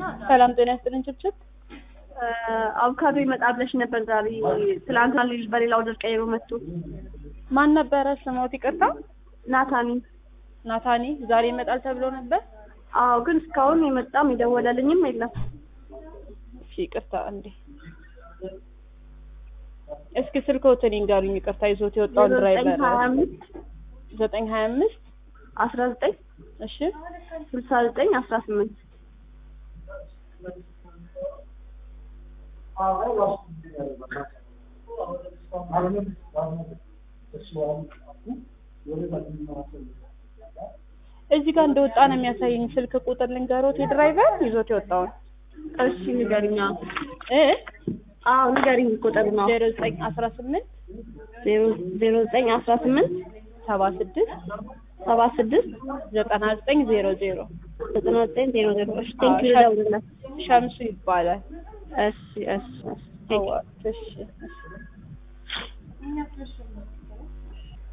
ሰላም ጤና ይስጥልኝ ችብችብ። አቮካዶ ይመጣ ብለሽ ነበር ዛሬ። ትላንትና ልጅ በሌላ ወደር ቀይሮ መጥቶ ማን ነበረ ስሞት? ይቅርታ ናታኒ። ናታኒ ዛሬ ይመጣል ተብሎ ነበር። አዎ፣ ግን እስካሁን የመጣም የደወለልኝም የለም። እሺ ይቅርታ እንዴ እስኪ ስልክዎትን ይንገሩኝ። ይቅርታ ይዞት የወጣውን ድራይቨር ሀያ አምስት ዘጠኝ ሀያ አምስት አስራ ዘጠኝ እሺ ስልሳ ዘጠኝ አስራ ስምንት እዚህ ጋር እንደወጣ ነው የሚያሳየኝ። ስልክ ቁጥር ልንገሮት የድራይቨር ይዞት የወጣውን እሺ ንገሪኛ። እ አዎ ንገሪኝ ቁጥር ነው ዜሮ ዘጠኝ አስራ ስምንት ዜሮ ዘጠኝ አስራ ስምንት ሰባ ስድስት ሰባ ስድስት ዘጠና ዘጠኝ ዜሮ ዜሮ ዘጠና ዘጠኝ ዜሮ ዜሮ እሺ ቴንኪው ልደውልለት ሸምሱ ይባላል። እሺ እሺ እሺ ቴንኪው እሺ እሺ